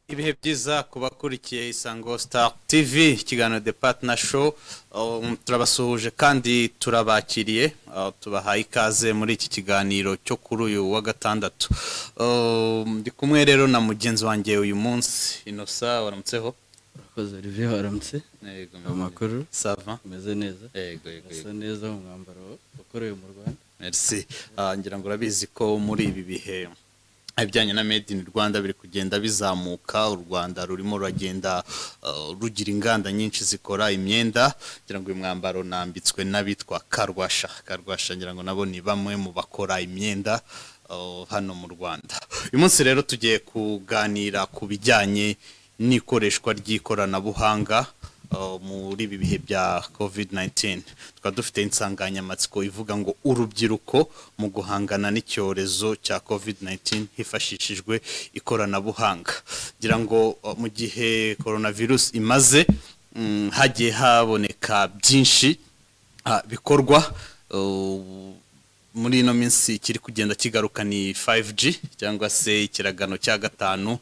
ibihe byiza ku bakurikiye isango star tv ikiganiro de partner show Um, turabasuhuje kandi turabakiriye Uh, tubahaye ikaze muri iki kiganiro cyo kuri uyu wa gatandatu Um, ndi kumwe rero na mugenzi wanjye uyu munsi inosa waramutseho urakoze olivier waramutse yego amakuru sava umeze neza yego yego yego. usa neza mu mwambaro ukorewe mu rwanda Merci. Ah, ngira ngo urabizi ko muri ibi bihe ibijyanye na made in rwanda biri kugenda bizamuka u rwanda rurimo ruragenda ah, rugira inganda nyinshi zikora imyenda ngira ngo uyu mwambaro nambitswe n'abitwa karwasha karwasha ngira ngo nabo ni bamwe mu bakora imyenda ah, hano mu rwanda uyu munsi rero tugiye kuganira ku bijyanye n'ikoreshwa ry'ikoranabuhanga uh, muri ibi bihe bya covid 19 tukaba dufite insanganyamatsiko ivuga ngo urubyiruko mu guhangana n'icyorezo cya covid 19 hifashishijwe ikoranabuhanga ngira ngo uh, mu gihe coronavirus imaze mm, hagiye haboneka byinshi ah, bikorwa uh, muri ino minsi kiri kugenda kigaruka ni 5G cyangwa se ikiragano cya gatanu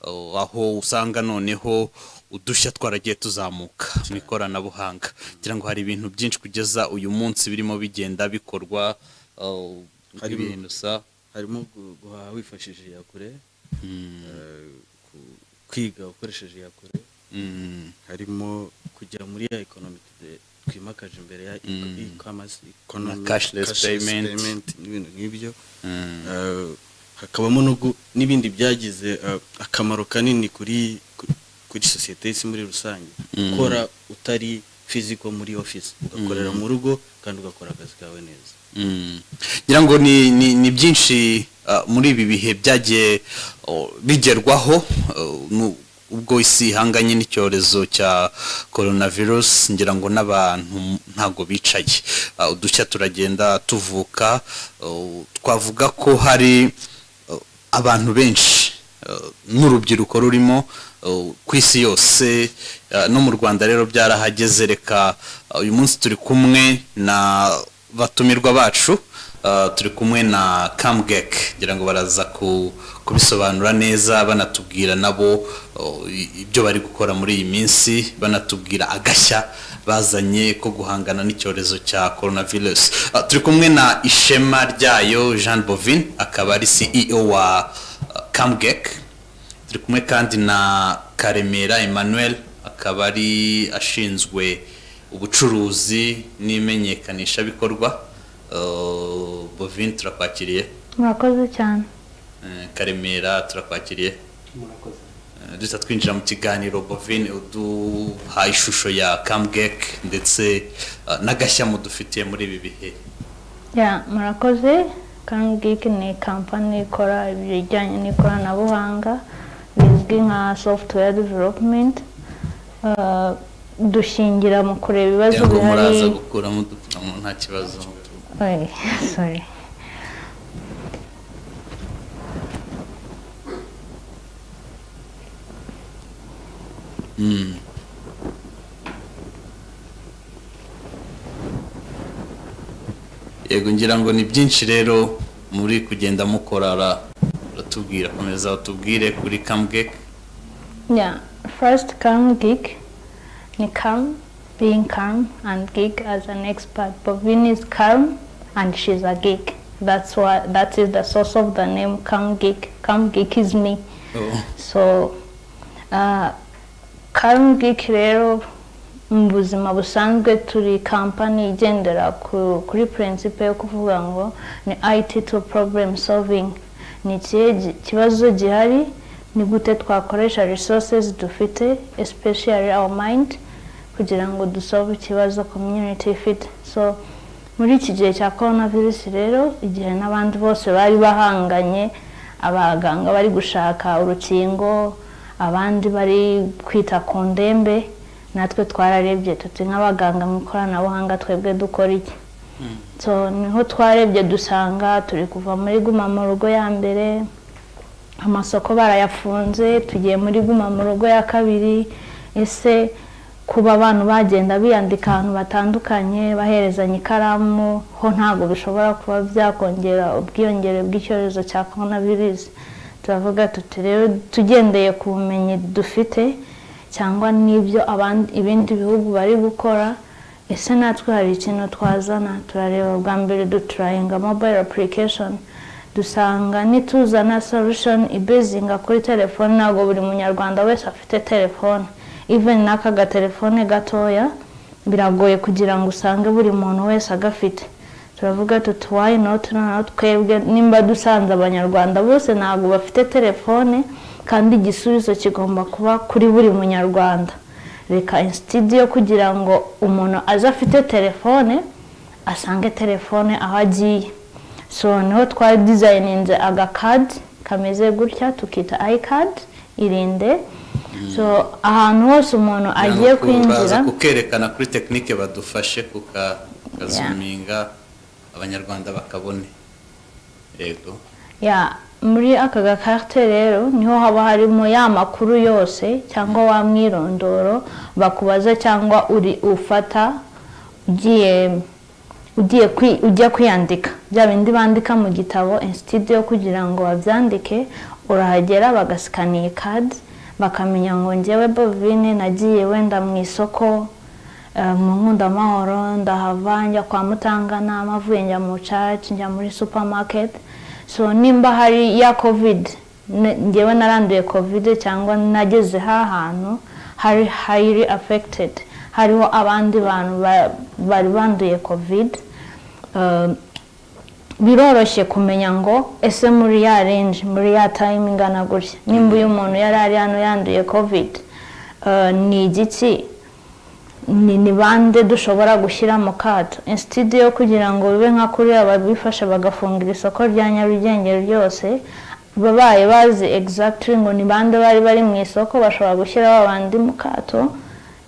uh, aho usanga noneho udushya twaragiye tuzamuka mu ikoranabuhanga kugira ngo hari ibintu byinshi kugeza uyu munsi birimo bigenda bikorwa uh, Harimo- ibintu sa harimo gu- guhaha wifashishije iyakure eh, ku- kwiga ukoresheje iyakure Mm, harimo kujya muri ya ekonomi twimakaje imbere ya Mm. e-commerce Na cashless payment. n'ibintu nk'ibyo mm, Eh, hakabamo no gu- n'ibindi byagize eh, akamaro kanini kuri ku- kuri sosiyete y'isi muri rusange Mm. gukora utari fiziko muri ofisi ugakorera Mm. mu rugo kandi ugakora akazi kawe neza Mm. ngira ngo ni, ni, ni byinshi uh, muri ibi bihe byagiye uh, bigerwaho uh, nu- ubwo isi ihanganye n'icyorezo cya coronavirus ngira ngo n'abantu ntago bicaye Uh, udushya turagenda tuvuka uh, twavuga ko hari uh, abantu benshi uh, n'urubyiruko rurimo uh, ku isi yose uh, no mu rwanda rero byarahageze reka uh, uyu munsi turi kumwe na batumirwa bacu uh, turi kumwe na kamgek ngira ngo baraza ku- kubisobanura neza banatubwira nabo uh, i- ibyo bari gukora muri iyi minsi banatubwira agashya bazanye ko guhangana n'icyorezo cya coronavirus Uh, turi kumwe na ishema ryayo jean bovin akaba ari ceo wa uh, kamgek turi kumwe kandi na karemera emmanuel akaba ari ashinzwe ubucuruzi n'imenyekanishabikorwa Uh, bovin turakwakiriye murakoze cyane Eh, karemera turakwakiriye Eh, duhita twinjira mu kiganiro bovin uduha ishusho ya kamgek ndetse uh, n'agashya mudufitiye muri ibi bihe ya murakoze kangiki ni kampani ikora ibijyanye n'ikoranabuhanga bizwi nka software development Uh, dushingira mu kureba ibibazo kugira ngo bihari muraza gukuramo udupfukamunwa nta kibazo Oye, sorry. Mm. yego ngira ngo ni byinshi rero muri kugenda mukorara uratubwira komeza utubwire kuri kamgek Yeah, first calm gig ni calm, being calm and gig as an expert. Bovin is calm and she's a gig. That's why that is the source of the name calm gig. Calm gig is me. So, uh, Karen Geek rero mu buzima busanzwe turi kampani igendera ku- kuri principle yo kuvuga ngo ni IT to problem solving ni ikihe gi- kibazo gihari ni gute twakoresha resources dufite especially our mind kugira ngo dusolve ikibazo community ifite so muri iki gihe cya corona virus rero igihe n'abandi bose bari bahanganye abaganga bari gushaka urukingo abandi bari kwita ku ndembe natwe twararebye tuti nk'abaganga mu ikoranabuhanga twebwe dukora iki so niho twarebye dusanga turi kuva muri guma mu rugo ya mbere amasoko barayafunze tugiye muri guma mu rugo ya kabiri ese kuba abantu bagenda biyandika ahantu batandukanye baherezanya ikaramu ho ntabwo bishobora kuba byakongera ubwiyongere bw'icyorezo cya korona virusi turavuga tuti rero tugendeye ku bumenyi dufite cyangwa n'ibyo abandi ibindi bihugu bari gukora ese natwe hari ikintu twazana turareba bwa mbere duturayinga mobayiro apurikashoni dusanga nituzana solution ibezinga kuri telefone ntabwo buri munyarwanda wese afite telefone even n'aka gatelefone gatoya biragoye kugira ngo usange buri muntu wese agafite turavuga tuti why not noneho twebwe nimba dusanze abanyarwanda bose ntabwo bafite telefone kandi igisubizo kigomba kuba kuri buri munyarwanda reka insitidi yo kugira ngo umuntu aze afite telefone asange telefone aho agiye so niho twari dizayininze agakadi kameze gutya tukita ayikadi irinde so ahantu hose umuntu agiye kwinjira kukerekana kuri tekinike badufashe kuka- kukazuminga abanyarwanda bakabone yego ya muri aka gakarite rero niho haba harimo ya makuru yose cyangwa wa mwirondoro bakubaza cyangwa uri ufata ugiye ugiye kwi- ujya kwiyandika bya bindi bandika mu gitabo insitidi yo kugira ngo babyandike urahagera bagasikana iyi kadi bakamenya ngo ngewe bovine nagiye wenda mu isoko eh, mu nkundamahoro ndahava njya kwa mutanganama avuye njya mu caci njya muri supermarket so nimba hari ya covid ne- ngewe naranduye covid cyangwa nageze ha hantu hari highly affected hariho abandi bantu ba- bari banduye covid eh, biroroshye kumenya ngo ese muri ya range muri ya time ingana gutya nimba uyu muntu yari ari hano yanduye covid eh, ni igiki ni ni bande dushobora gushyira mu kato insitidi yo kugira ngo bibe nka kuriya babifasha bagafungira isoko rya nyarugenge ryose babaye bazi egizagitiri ngo ni bande bari bari mu isoko bashobora gushyira babandi mu kato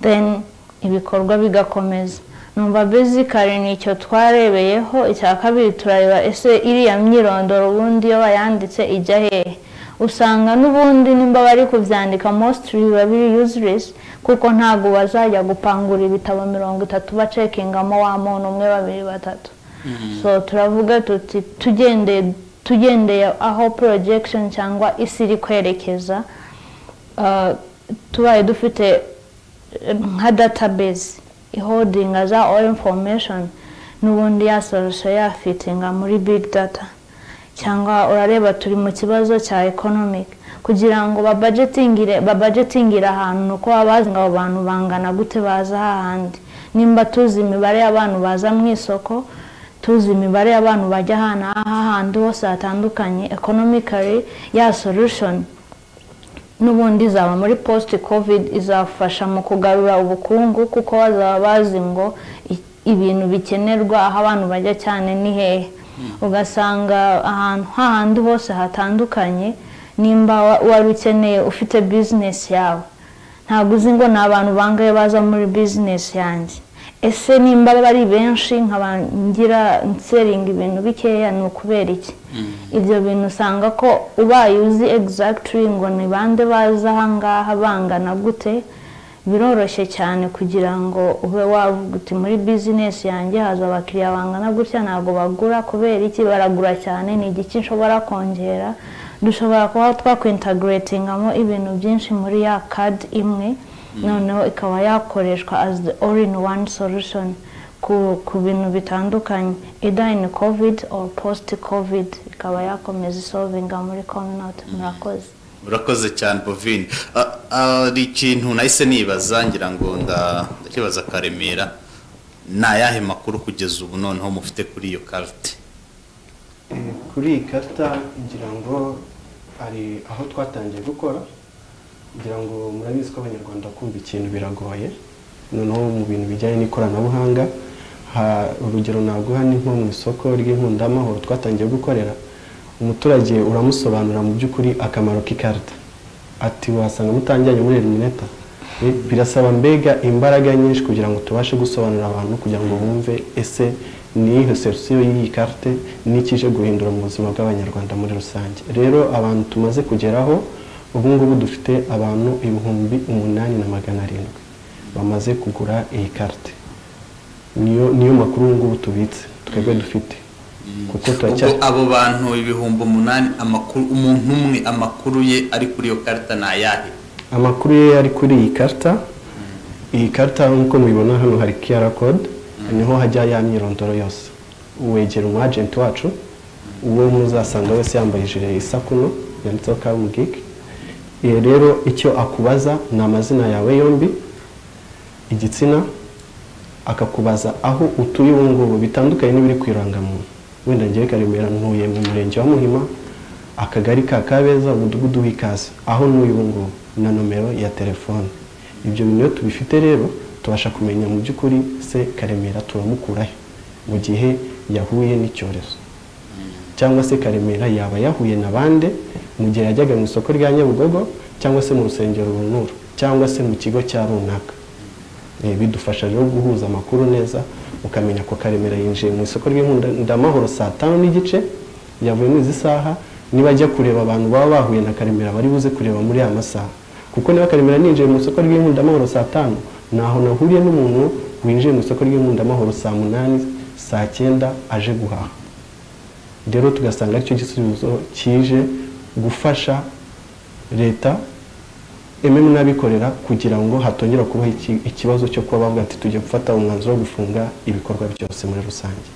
then ibikorwa bigakomeza numva bezikari ni icyo twarebeyeho icya kabiri turareba ese iriya myirondoro ubundi iyo bayanditse ijya hehe usanga n'ubundi nimba bari kubyandika mositiri biba biri yuzuresi kuko ntabwo bazajya gupangura ibitabo mirongo itatu bacekingamo wa muntu umwe babiri batatu so turavuga tuti tugendeye tugendeye aho porojegishoni cyangwa isi iri kwerekeza uh, tubaye dufite eh, nka database ihodinga za all information n'ubundi ya solution yafitinga muri big data cyangwa urareba turi mu kibazo cya economic kugira ngo babajetingire babajetingire ahantu ni uko baba bazi ngo abo bantu bangana gute baza hahandi nimba tuzi imibare y'abantu baza mu isoko tuzi imibare y'abantu bajya ahantu hahandi hose hatandukanye economically ya solution n'ubundi izaba muri post covid izafasha mu kugarura ubukungu kuko bazaba bazi ngo i- ibintu bikenerwa aho abantu bajya cyane ni hehe ugasanga ahantu hahandi hose hatandukanye nimba wa- wari ukeneye ufite business yawe ntabwo uzi ngo ni abantu bangahe baza muri business yanjye ese nimba bari benshi nkaba ngira nseringa ibintu bikeya ni ukubera iki ibyo bintu usanga ko ubaye uzi egizagitiri ngo ni bande baza ahangaha bangana gute biroroshye cyane kugira ngo ube wavuga uti muri bizinesi yanjye haza abakiriya bangana gutya ntabwo bagura kubera iki baragura cyane ni igiki nshobora kongera dushobora kuba twakwintagiretingamo ibintu byinshi muri ya kadi imwe noneho ikaba yakoreshwa as the all in one solution ku, ku bintu bitandukanye either in covid or post covid ikaba yakomeza isolvinga muri community murakoze urakoze cyane bovine Ah, ari ikintu nahise nibaza ngira ngo nda- ndakibaza akaremera ni ayahe makuru kugeza ubu noneho mufite kuri iyo karite Eh, kuri iyi karita ngira ngo hari aho twatangiye gukora kugira ngo murabizi ko abanyarwanda kumva ikintu biragoye noneho mu bintu bijyanye n'ikoranabuhanga ha- urugero naguha ni nko mu isoko ry'inkundamahoro twatangiye gukorera umuturage uramusobanurira mu by'ukuri akamaro k'ikarita ati wasanga mutangiranye muri elimineta Eh, birasaba mbega imbaraga nyinshi kugira ngo tubashe gusobanurira abantu kugira ngo bumve ese ni iyo serusiyo y'iyi karite n'iki ije guhindura mu buzima bw'abanyarwanda muri rusange rero abantu tumaze kugeraho ubu ngubu dufite abantu ibihumbi umunani na magana arindwi bamaze kugura iyi karite niyo niyo makuru ubu ngubu tubitse twebwe dufite kuko turacyari ubwo abo bantu ibihumbi umunani amakuru umuntu umwe amakuru ye ari kuri iyo karita ni ayahe amakuru ye ari kuri iyi karita iyi karita nk'uko mubibona hano hari QR code niho hajya ya myirondoro yose wegera umu agent wacu uwo muzasanga wese yambaye ijire isa kuno yanditseho kamu giki rero icyo akubaza ni amazina yawe yombi igitsina akakubaza aho utuye ubu ngubu bitandukanye n'ibiri ku irangamuntu wenda ngewe karemera ntuye mu murenge wa muhima akagari ka kabeza umudugudu w'ikaze aho ntuye ubu ngubu na nomero ya telefone ibyo bintu iyo tubifite rero tubasha kumenya mu by'ukuri se karemera turamukurahe mu gihe yahuye n'icyorezo cyangwa se karemera yaba yahuye na bande mu gihe yajyaga mu isoko rya nyabugogo cyangwa se mu rusengero runura cyangwa se mu kigo cya runaka Eh, bidufasha rero guhuza amakuru neza ukamenya ko karemera yinjiye mu isoko ry'inkundamahoro saa tanu n'igice yavuye muri izi saha niba ajya kureba abantu baba bahuye na karemera bari buze kureba muri aya masaha kuko niba karemera ninjiye mu isoko ry'inkundamahoro saa tanu ntaho nahuriye n'umuntu winjiye mu isoko ry'inkundamahoro saa munani saa cyenda aje guhaha rero tugasanga aricyo gisubizo kije gufasha leta ememu n'abikorera kugira ngo hatongera kubaho iki- ikibazo cyo kuba bavuga ati tujya gufata umwanzuro wo gufunga ibikorwa byose muri rusange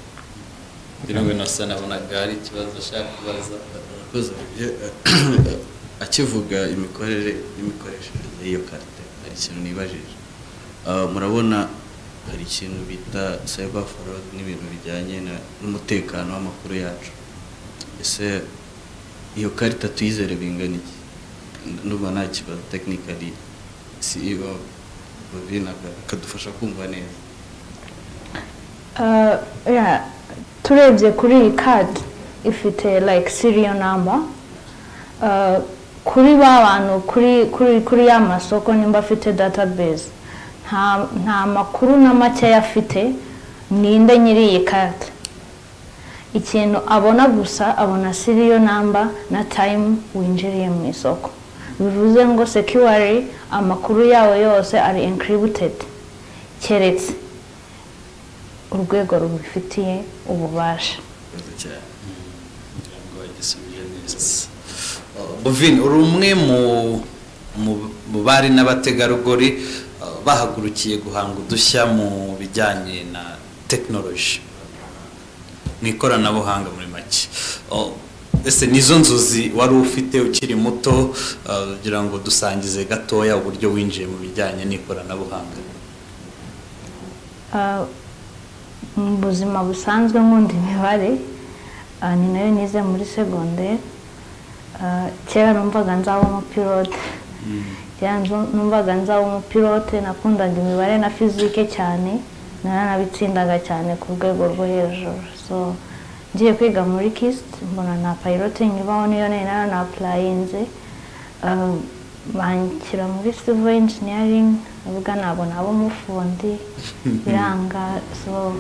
kugira ngo inasa nabonaga hari ikibazo ashaka kubaza Murakoze. Ye- akivuga imikorere n'imikoreshereze y'iyo karita hari ikintu nibajije Ah, murabona hari ikintu bita cyber fraud n'ibintu bijyanye na- n'umutekano w'amakuru yacu ese iyo karita tuyizere bingana iki numva nta kibazo tekinikali CEO Bobina akadufasha kumva neza Uh, yeah, turebye kuri iyi kadi ifite like serial number Uh, kuri ba bantu kuri kuri kuri ya masoko nimba afite database nta nta makuru na makeya afite ninde nyiri iyi kadi ikintu abona gusa abona serial number na time winjiriye mu isoko bivuze ngo security amakuru yawe yose ari encrypted keretse urwego rubifitiye ububasha ibibazo cyane kugira ngo bagisubije neza buvin uri umwe mu- mu- mu bari n'abategarugori uh, bahagurukiye guhanga udushya mu bijyanye na tekinoloji mu ikoranabuhanga muri make Uh, ese nizo nzozi wari ufite ukiri muto uh, kugira ngo dusangize gatoya uburyo winjiye mu bijyanye n'ikoranabuhanga Ah, mu buzima busanzwe nkunda imibare ah, ni nayo nize muri segonderi Ah, kera numvaga nzaba umupilote kera nzu- numvaga nzaba umupilote nakundaga imibare na fizike cyane naranabitsindaga cyane ku rwego rwo hejuru so ngiye kwiga muri kisiti mbona na payilotingi ibaho niyo nari naranapurayinze Ah, banshyira muri sivo injiniyaringi avuga ntabwo naba umufundi biranga so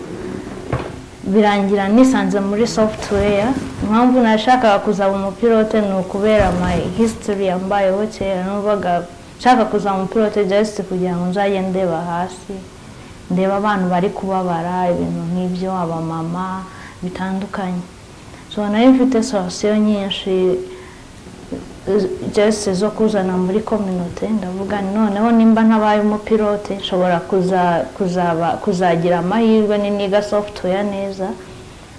birangira nisanze muri software impamvu nashakaga kuzaba umupilote ni ukubera my history yambayeho kera numvaga nshaka kuzaba umupilote just kugira ngo nzajye ndeba hasi ndeba abantu bari kubabara ibintu nk'ibyo abamama bitandukanye so nayo mfite sorosiyo nyinshi jesi zo kuzana muri kominote ndavuga nti noneho nimba ntabaye umupilote nshobora kuza- kuzaba- kuzagira amahirwe n'iniga software neza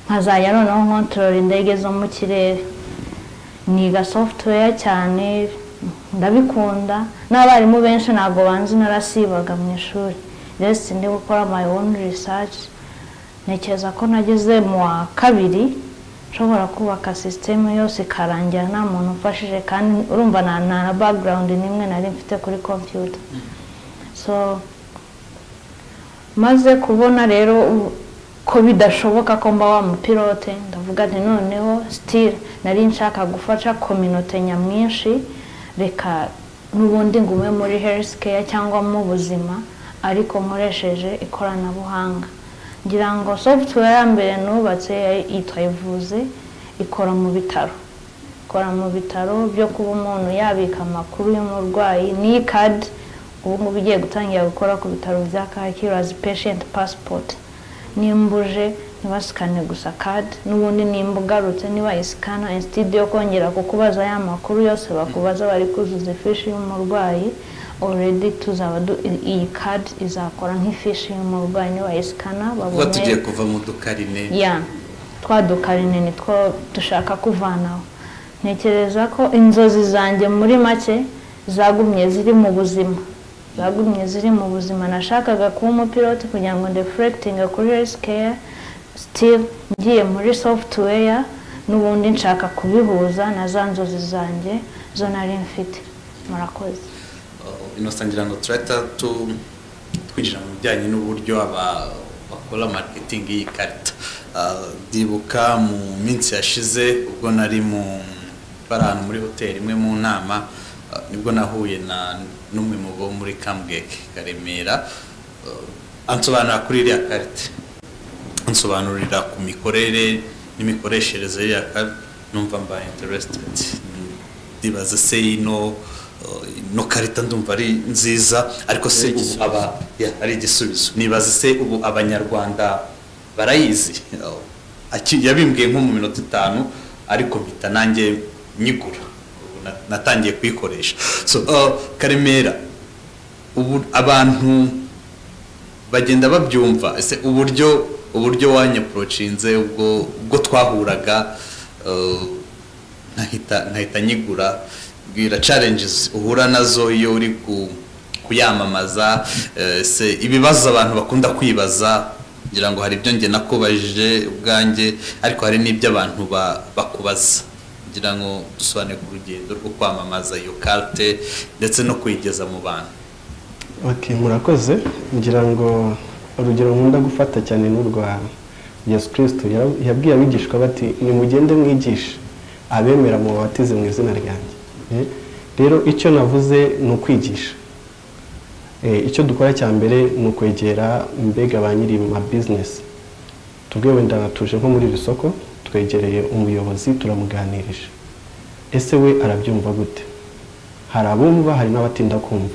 nkazajya noneho nkontorora indege zo mu kirere niga software cyane ndabikunda n'abarimu benshi ntabwo banzi narasibaga mu ishuri rero ndi gukora my own research ntekereza ko nageze mu wa kabiri nshobora kubaka sisiteme yose ikarangira nta muntu umfashije kandi urumva nta nta na background n'imwe nari mfite kuri computer so maze kubona rero u- ko bidashoboka ko mba wa mupilote ndavuga nti noneho sitira nari nshaka gufasha kominote nyamwinshi reka n'ubundi ngume muri herisi keya cyangwa mu buzima ariko nkoresheje ikoranabuhanga ngira ngo software ya mbere nubatse yari yitwa ivuze ikora mu bitaro ikora mu bitaro byo kuba umuntu yabika amakuru y'umurwayi n'iyi kadi ubu ngubu igiye gutangira gukora ku bitaro bya kacyiru as patient passport nimbuje ntibasikane gusa kadi n'ubundi nimba ugarutse niba isikana instead yo kongera kukubaza ya makuru yose bakubaza bari kuzuza ifishi y'umurwayi already tuzaba du- iyi kadi izakora nk'ifishi y'umurwayi nibayisikana kuba tugiye babone kuva mu dukarine ya twa dukarine ni two dushaka kuvanaho ntekereza ko inzozi zanjye muri make zagumye ziri mu buzima zagumye ziri mu buzima nashakaga kuba umupilote kugira ngo ndefurekitinge kuri hesikeye sitiri ngiye muri sofutuweya n'ubundi nshaka kubihuza na za nzozi zanjye zo nari mfite murakoze inosa ngira ngo turahita tu- twinjira mu bijyanye n'uburyo aba bakora marketing y'iyi karita Ah, ndibuka mu minsi yashize ubwo nari mu bari ahantu muri hoteli imwe mu nama ah, nibwo nahuye na n'umwe mu bo muri kambweke karemera Ah, ansobanura kuri iriya karita nsobanurira ku mikorere n'imikoreshereze yaka numva mba interested ndibaza se ino uh, ino karita ndumva ari nziza ariko se Ari ubu igisubizo. aba ya, ari igisubizo nibaza se ubu abanyarwanda barayizi Uh, aki- yabimbwiye nko mu minota itanu ariko mpita nanjye nyigura Ubu na- natangiye kuyikoresha so uh, karemera ubu abantu bagenda babyumva ese uburyo uburyo wanyaporochinze ubwo ubwo twahuraga eh, nkahita nkahita nyigura bwira challenges uhura nazo iyo uri ku kuyamamaza eh, ese ibibazo abantu bakunda kwibaza ngira ngo hari ibyo njye nakubajije ubwanjye ariko hari n'ibyo abantu ba- bakubaza ngira ngo dusobanure ku rugendo rwo kwamamaza iyo karte ndetse no kuyigeza mu bantu Ok, murakoze ngira ngo urugero nkunda gufata cyane n'urwa yesu kirisito Yara- yabwiye abigishwa bati nimugende mwigishe abemera mu babatize mu izina ryanjye Eh, rero icyo navuze ni ukwigisha Eh, icyo dukora cya mbere ni ukwegera mbega ba nyiri ma bizinesi tubwe wenda tuje nko muri iri soko twegereye umuyobozi turamuganirije ese we arabyumva gute hari abumva hari n'abatinda kumva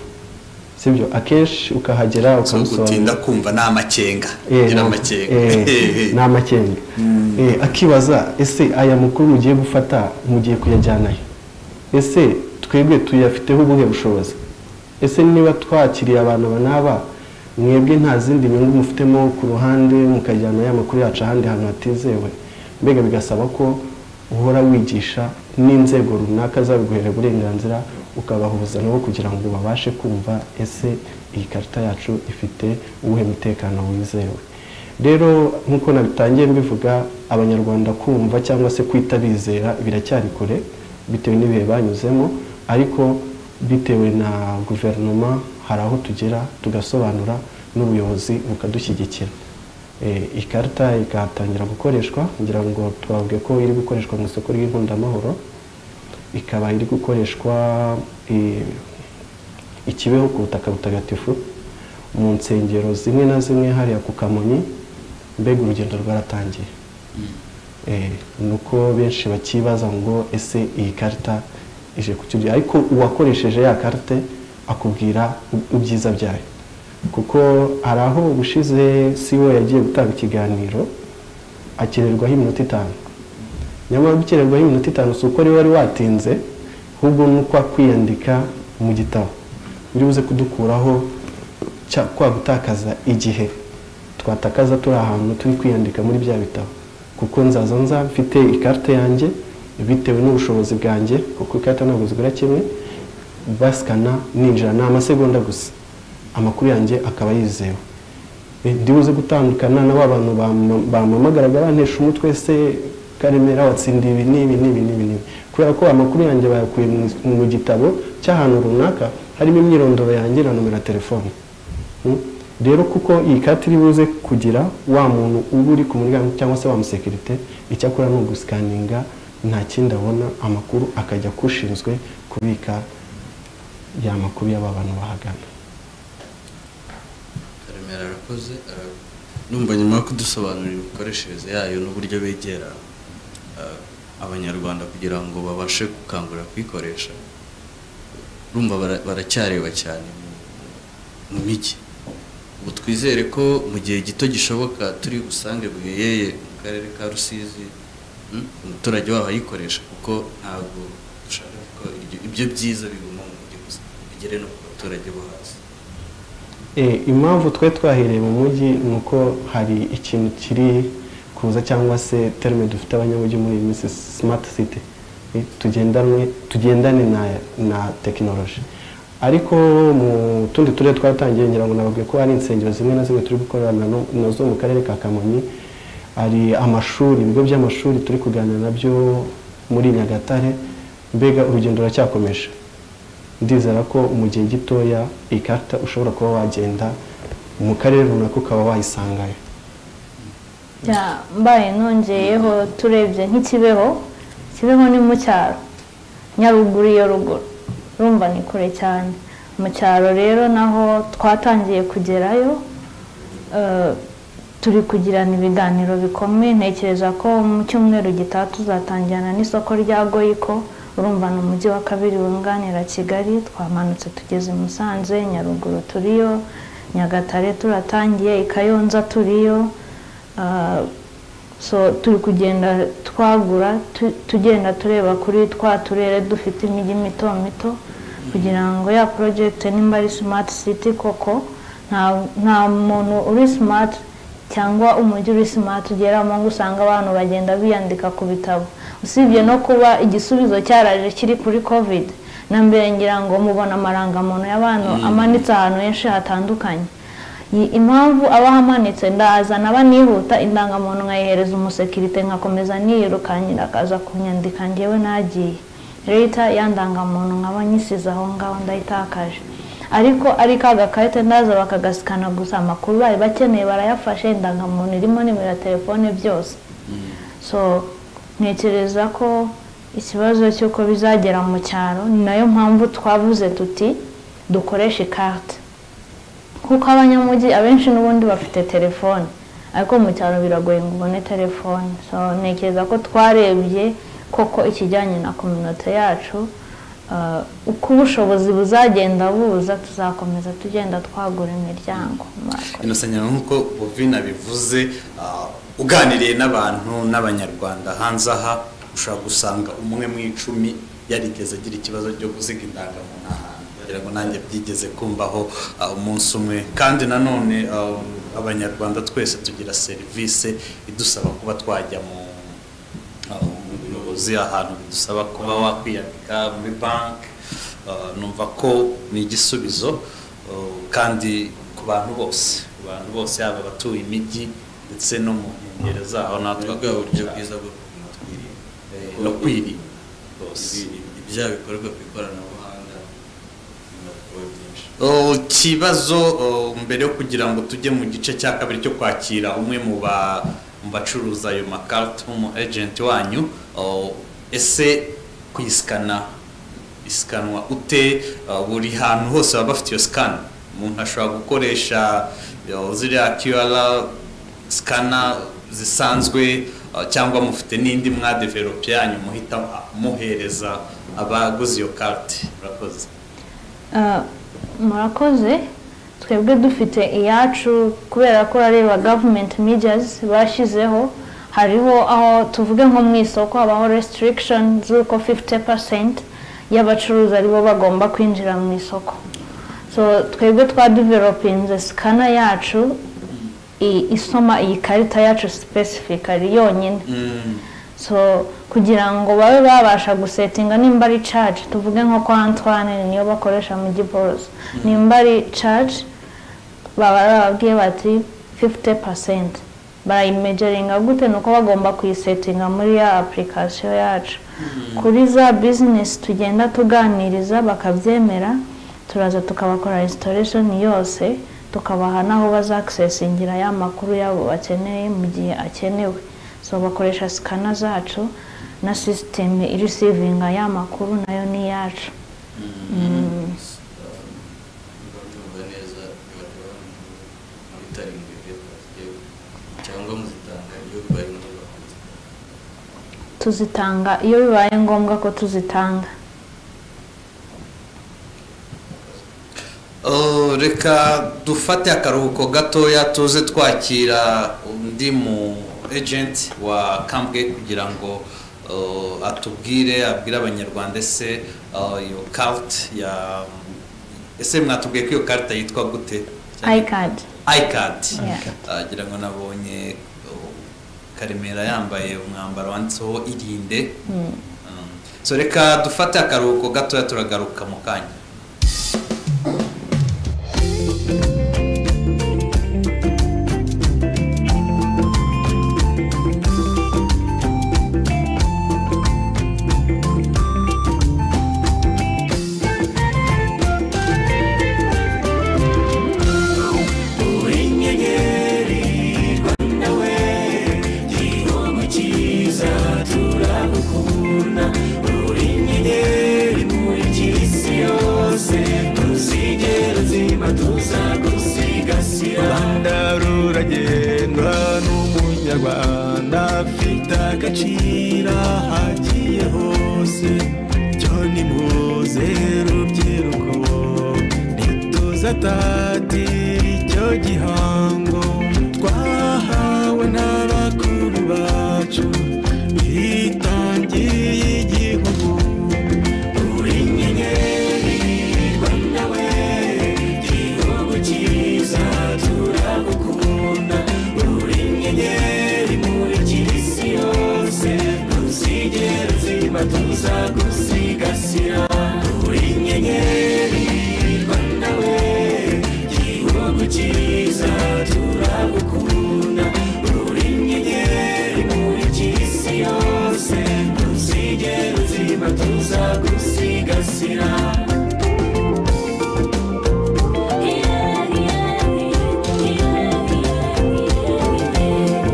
sibyo akenshi ukahagera so gutinda ukamusobanurira kumva ni amakenga Eh, gira na- amakenga eh, ni amakenga Eh, akibaza ese aya makuru mugiye gufata mugiye kuyajyanayo ese twebwe tuyafiteho ubuhe bushobozi ese niba twakiriye abantu aba n'aba mwebwe nta zindi nyungu mufitemo ku ruhande mukajyana ya makuru yacu ahandi hantu hatizewe mbega bigasaba ko uhora wigisha n'inzego runaka zabiguhera uburenganzira ukabahuza nabo kugira ngo babashe kumva ese iyi karita yacu ifite uwuhe mutekano wizewe rero nk'uko nabitangiye mbivuga abanyarwanda kumva cyangwa se kwita bizera biracyari kure bitewe n'ibihe banyuzemo ariko bitewe na guverinoma hari aho tugera tugasobanura n'ubuyobozi bukadushyigikira Eh, ikarita ikatangira gukoreshwa ngira ngo twavuge ko iri gukoreshwa mu isoko ry'inkundamahoro ikaba iri gukoreshwa eh, ikibeho ku butaka butagatifu mu nsengero zimwe na zimwe hariya ku kamonyi mbega urugendo rwaratangiye Eh, ni uko benshi bakibaza ngo ese iyi karita ije ku kiryo ariko uwakoresheje ya karite akubwira u- ibyiza byayo kuko hari aho ubushize siwo yagiye gutanga ikiganiro akenerwaho iminota itanu nyamara gukererwaho iminota itanu si uko rero wari watinze ahubwo ni uko kwiyandika mu gitabo biri buze kudukuraho cya- kwa gutakaza igihe twatakaza turi ahantu turi kwiyandika muri bya bitabo kuko nzaza nza mfite ikarita yanjye bitewe n'ubushobozi bwanjye kuko ikarita ntabwo zigura kimwe basikana ninjira ni amasegonda gusa amakuru yanjye akaba yizewe Eh, ndibuze gutandukana na ba bantu bam- bampamagaraga bantesha umutwe se karemera watsindiye ibi n'ibi n'ibi n'ibi n'ibi kubera ko amakuru yanjye bayakuye mu- mu gitabo cy'ahantu runaka harimo imyirondoro yanjye na nomero ya telefone Mm. rero kuko iyi karita iri buze kugira wa muntu uba uri ku muryango cyangwa se wa musekirite icyakora ni ugusikaninga nta kindi abona amakuru akajya kushinzwe kubika ya makuru y'aba bantu bahagana karemera arakoze ara- numva nyuma yo kudusobanurira imikoreshereze yayo n'uburyo begera eh, abanyarwanda kugira ngo babashe gukangurira kuyikoresha urumva bara- baracyareba cyane mu- mu mijyi ubu twizere ko mu gihe gito gishoboka turi busange bweyeye mu karere ka rusizi mm, umuturage waho ayikoresha kuko ntabwo dushaka ko iryo- ibyo byiza biguma mu mujyi gusa bigere no ku baturage bo hasi Eh, impamvu twe twahereye mu mujyi ni uko hari ikintu kiri kuza cyangwa se terme dufite abanyamujyi muri iyi minsi smart city Eh, tugendanwe tugendane na, na tekinoloji ariko mu tundi turere twaratangiye ngira ngo nababwiye ko hari insengero zimwe na zimwe turi gukorera na no- nazo mu karere ka kamonyi hari amashuri ibigo by'amashuri turi kuganira nabyo muri nyagatare mbega urugendo ruracyakomeje ndizera ko mu gihe gitoya ikarita ushobora kuba wagenda mu karere runaka ukaba wayisangayo Ya, mbaye nongeyeho turebye nk'ikibeho kibeho ni mu cyaro nyaruguru iyo ruguru urumva ni kure cyane mu cyaro rero naho twatangiye kugerayo eh, turi kugirana ibiganiro bikomeye ntekereza ko mu cyumweru gitaha tuzatangirana n'isoko rya goyiko urumva ni umujyi wa kabiri wunganira kigali twamanutse tugeze i musanze nyaruguru turiyo nyagatare turatangiye i kayonza turiyo Ah, so turi kugenda twagura tu- tugenda tureba kuri twa turere dufite imijyi mito mito kugira ngo ya project nimba ari smart city koko nta nta muntu uri smart cyangwa umujyi uri smart ugeramo ngo usanga abantu bagenda biyandika ku bitabo usibye no kuba igisubizo cyaraje kiri kuri covid na mbere ngira ngo mubona amarangamuntu y'abantu amanitse ahantu henshi hatandukanye Iyi impamvu aba amanitse ndazana aba nihuta indangamuntu nkayihereza umusekirite nkakomeza niyirukankira akaza kunyandika njyewe nagiye leta ya ndangamuntu nkaba nyisize aho ngaho ndayitakaje ariko ari ka gakarita ndaza bakagasikana gusa amakuru bari bakeneye barayafashe indangamuntu irimo nimero ya telefone byose so ntekereza ko ikibazo cy'uko bizagera mu cyaro ni nayo mpamvu twavuze tuti dukoreshe ikarita kuko abanyamujyi abenshi n'ubundi bafite telefone ariko mu cyaro biragoye ngo ubone telefone so ntekereza ko twarebye koko ikijyanye na kominote yacu uh, uko ubushobozi buzagenda buza tuzakomeza tugenda twagura imiryango Marco. inosanya nk'uko bovina bivuze ah, uganiriye n'abantu n'abanyarwanda hanze aha ushobora gusanga umwe mu icumi yarigeze agira ikibazo cyo gusiga indangamuntu ahantu kugira ngo nanjye byigeze kumbaho ah, umunsi umwe kandi nanone ah, abanyarwanda twese tugira serivisi idusaba kuba twajya mu aho ubuyobozi ahantu bidusaba kuba wakwiyandika muri banki uh, numva ko ni igisubizo uh, kandi ku bantu bose ku bantu bose yaba abatuye imijyi ndetse no mu nkengero zaho natwe ni bwa buryo bwiza bwo kuguma twirinda Eh, no kwirinda bose ibyaha bikorwa ku ikoranabuhanga bigomba kuba byinshi Oh, ikibazo oh, mbere yo kugira ngo tujye mu gice cya kabiri cyo kwakira umwe mu ba mu bacuruza ayo makarita mu agenti wanyu oh, ese kuyisikana isikanwa ute Oh, buri hantu hose baba bafite iyo sikani umuntu ashobora gukoresha oh, ziriya kiwara sikana zisanzwe uh, cyangwa mufite n'indi mwadevelope yanyu muhita muhereza abaguze iyo karite murakoze Ah, murakoze twebwe dufite iyacu kubera ko urareba gavumenti medias bashyizeho hariho aho tuvuge nko mu isoko habaho restriction z'uko 50% y'abacuruzi aribo bagomba kwinjira mu isoko so twebwe twadevelopinze sikana yacu i- isoma iyi karita yacu specifically yonyine so kugira ngo babe babasha gusetinga nimba ari charge tuvuge nko kwa antoine niyo bakoresha mu giborosi nimba ari charge baba bababwiye bati 50 percent barayimejeringa gute ni uko bagomba kuyisetinga muri ya application yacu kuri za business tugenda tuganiriza bakabyemera turaza tukabakora installation yose tukabaha n'aho bazakisesingira ya makuru yabo bakeneye mu gihe akenewe so bakoresha sikana zacu na sisiteme irisivinga ya makuru nayo ni iyacu biba neza biba biba muri tarindwi cyangwa muzitanga iyo bibaye ngombwa tuzitanga iyo bibaye ngombwa ko tuzitanga Oh, reka dufate akaruhuko gatoya tuze twakira undi mu ejenti wa kambwe kugira ngo oh, atubwire abwire abanyarwanda ese oh, iyo karite ya ese mwatubwiye ko iyo karita yitwa gute ayikadi ayikadi Yeah. agira ngo nabonye oh, karemera yambaye umwambaro wanditseho irinde Um, so reka dufate akaruhuko gatoya turagaruka mu kanya rwanda ruragenda n'umunyarwanda afite agaciro ahagiye hose cyo ni muze rubyiruko ntituzatatira icyo gihango twahawe n'abakuru bacu bitangiye igihugu uri inyenyeri rwanda we igihugu cyiza turagukunda uri inyenyeri muri iki isi yose ntuzigera zima tuzagusigasira uri inyenyeri rwanda we igihugu cyiza turagukunda uri inyenyeri muri iki isi yose ntuzigera zima tuzagusigasira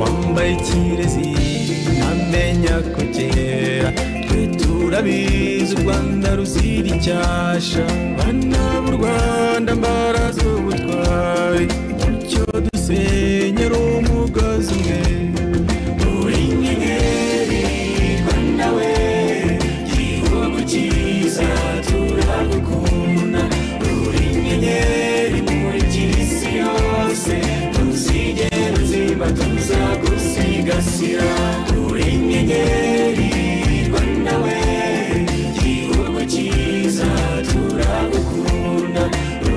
wambaye ikirezi ntamenya ko kera twe turabizi u rwanda ruzira icyasha bana b'u rwanda mbara z'ubutwari mucyo dusenyera umugozi umwe uri inyenyeri rwanda we igihugu cyiza turagukunda uri inyenyeri muri iki isi yose ntuzigera ziba tuzagusigasira uri inyenyeri rwanda we igihugu cyiza turagukunda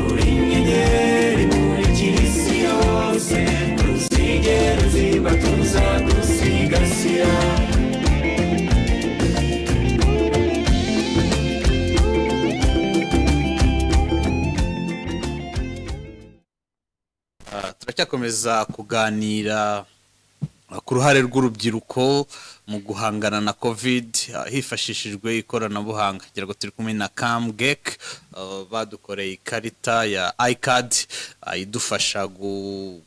uri inyenyeri muri iki isi yose ntuzigera ziba tuzagusigasira Ah, turacyakomeza kuganira ah, ku ruhare rw'urubyiruko mu guhangana na covid ah, hifashishijwe ikoranabuhanga kugira ngo turi kumwe na kamgek ah, badukoreye ikarita ya icad ah, idufasha gu-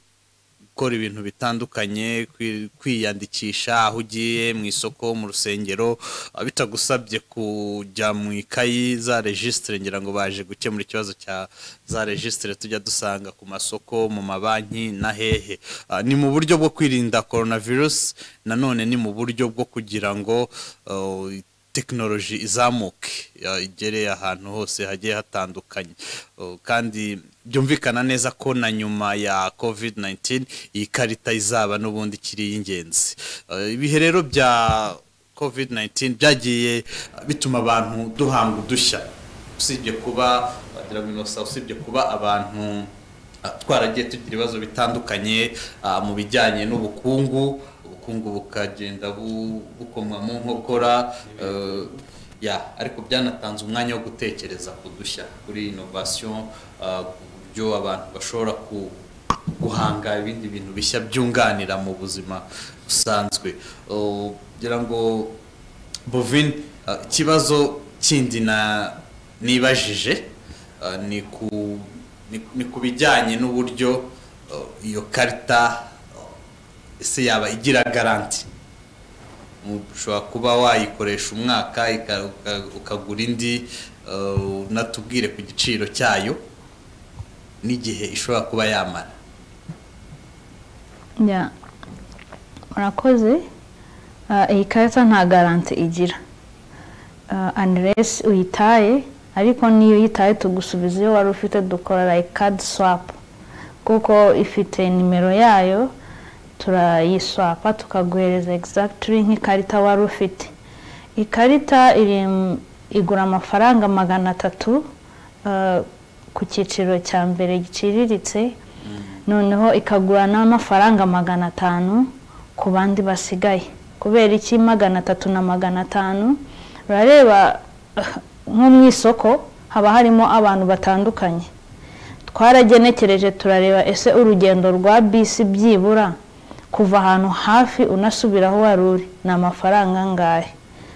gukora ibintu bitandukanye kwi- kwiyandikisha aho ugiye mu isoko mu rusengero ah, bitagusabye kujya mu ikayi za regisitire ngira ngo baje gukemura ikibazo cya za regisitire tujya dusanga ku masoko mu mabanki na hehe Ah, ni mu buryo bwo kwirinda coronavirus nanone ni mu buryo bwo kugira ngo ah, tekinoloji izamuke ya, igere ahantu hose hagiye hatandukanye Uh, kandi byumvikana neza ko na nyuma ya covid 19 iyi karita izaba n'ubundi ikiri iy'ingenzi Uh, ibihe rero bya covid 19 byagiye uh, bituma abantu duhanga udushya usibye kuba wagira ngo inosa usibye kuba abantu Ah, twaragiye tugira ibibazo bitandukanye ah, mu bijyanye n'ubukungu ubukungu ubukungu bukagenda bu- bukomwa mu nkokora eh, ya ariko byanatanze umwanya wo gutekereza ku dushya kuri inovasiyo ku buryo abantu bashobora ku guhanga ibindi bintu bishya byunganira mu buzima busanzwe Uh, ngira ngo bovin uh, ikibazo kindi na nibajije uh, ni ku ni- ni ku bijyanye n'uburyo uh, iyo karita uh, ese yaba igira garanti ushobora kuba wayikoresha umwaka ika- uka- ukagura indi uh, unatubwire ku giciro cyayo n'igihe ishobora kuba yamara Yeah. murakoze Ah, iyi karita nta garanti igira Ah, unless uyitaye ariko niyo uyitaye tugusubiza iyo wari ufite dukora like card swap kuko ifite nimero yayo turayiswapa tukaguhereza exactly nk'ikarita wari ufite ikarita iri mu- igura amafaranga magana atatu ah, ku cyiciro cya mbere giciriritse noneho ikagura n'amafaranga magana atanu ku bandi basigaye kubera iki magana atatu na magana atanu urareba ah, nko mu isoko haba harimo abantu batandukanye twaragenekereje turareba ese urugendo rwa bisi byibura kuva ahantu hafi unasubira aho wari uri ni amafaranga angahe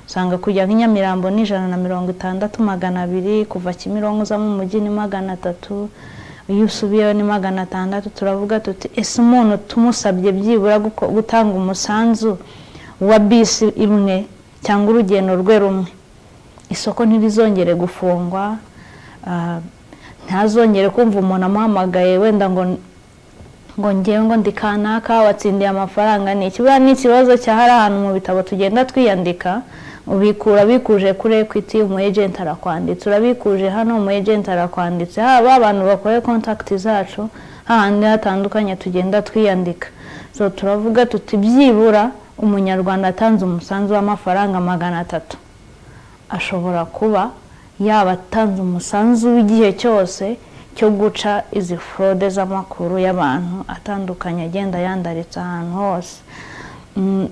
usanga kujya nka nyamirambo ni ijana na mirongo itandatu magana abiri kuva kimironko uza mu mujyi ni magana atatu iyo usubiyeho ni magana atandatu turavuga tuti ese umuntu tumusabye byibura guko- gutanga umusanzu wa bisi imwe cyangwa urugendo rwe rumwe isoko ntirizongere gufungwa ah, ntazongere kumva umuntu amuhamagaye wenda ngo ngo ngewe ngo ndi kanaka watsindiye amafaranga ni ikibura ni ikibazo cya hari ahantu mu bitabo tugenda twiyandika ubikura bikuje kuri ekwiti umu ejenti arakwanditse urabikuje hano umu ejenti arakwanditse haba abantu bakoreye kontakiti zacu hahandi hatandukanye tugenda twiyandika so turavuga tuti byibura umunyarwanda atanze umusanzu w'amafaranga magana atatu ashobora kuba yaba atanze umusanzu w'igihe cyose cyo guca izi forode z'amakuru y'abantu atandukanye agenda yandaritse ahantu hose Mm,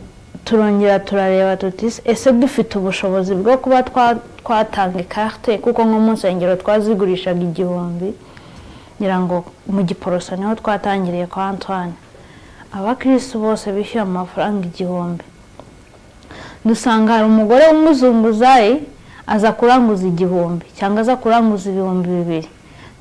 turongera turareba tuti ese dufite ubushobozi bwo kuba twa- twatanga ikarite kuko nko mu nsengero twazigurishaga igihumbi ngira ngo mu giporoso niho twatangiriye kwa antoine abakirisi bose bishyuye amafaranga igihumbi dusanga hari umugore w'umuzunguzayi aza kuranguza igihumbi cyangwa aza kuranguza ibihumbi bibiri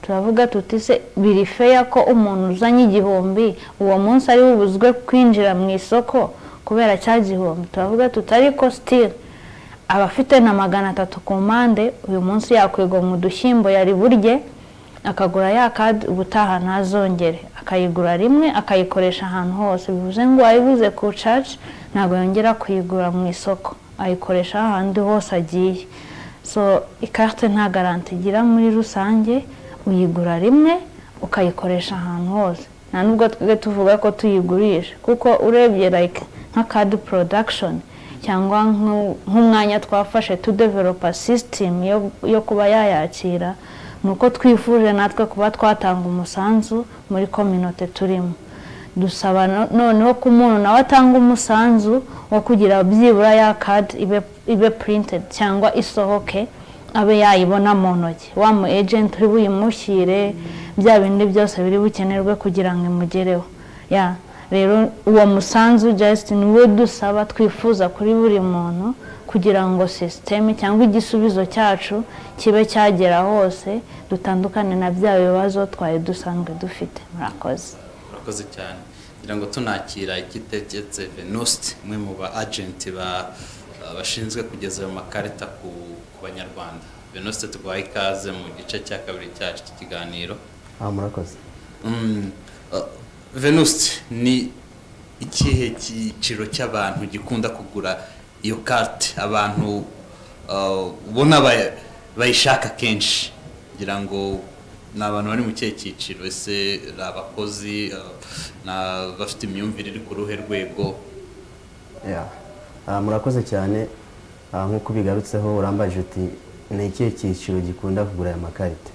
turavuga tuti se biri feya ko umuntu uzanye igihumbi uwo munsi ari bubuzwe kwinjira mu isoko kubera cya gihumbi turavuga tuti ariko sitiri abafite na magana atatu ku mpande uyu munsi yakwigwa mu dushyimbo yari burye akagura ya kadi ubutaha ntazongere akayigura rimwe akayikoresha ahantu hose bivuze ngo wayibuze ku caci ntabwo yongera kuyigura mu isoko ayikoresha ahandi hose agiye so ikarite nta garanti igira muri rusange uyigura rimwe ukayikoresha ahantu hose nta nubwo twebwe tuvuga ko tuyigurisha kuko urebye like nka kadi production cyangwa nk'u- nk'umwanya twafashe tudeveropa sisitemu yo kuba yayakira ni uko twifuje natwe kuba twatanga umusanzu muri kominote turimo dusaba no- noneho ko umuntu nawe atanga umusanzu wo kugira byibura ya kadi ibe- ibe purintedi cyangwa isohoke abe yayibona mu ntoki wa mu ejenti uri buyimushyire bya bindi byose biri bukenerwe kugira ngo imugereho ya rero uwo musanzu Justin niwo dusaba twifuza kuri buri muntu kugira ngo sisiteme cyangwa igisubizo cyacu kibe cyagera hose dutandukane na bya bibazo twari dusanzwe dufite murakoze murakoze cyane kugira ngo tunakira igitegetse venuste umwe mu ba agenti ba- bashinzwe kugeza ayo makarita ku ku banyarwanda venuste tuguhaye ikaze mu gice cya kabiri cyacu cy'ikiganiro aha murakoze Mm, uh, venuste ni ikihe cyiciro cy'abantu gikunda kugura iyo kate abantu uh, ubona ba- bayishaka kenshi ngira ngo ni abantu bari mu kihe cyiciro ese ni abakozi uh, ni abafite imyumvire iri ku ruhe rwego Yeah. Ah, murakoze cyane Ah, nk'uko bigarutseho urambajije uti ni ikihe cyiciro gikunda kugura aya makarita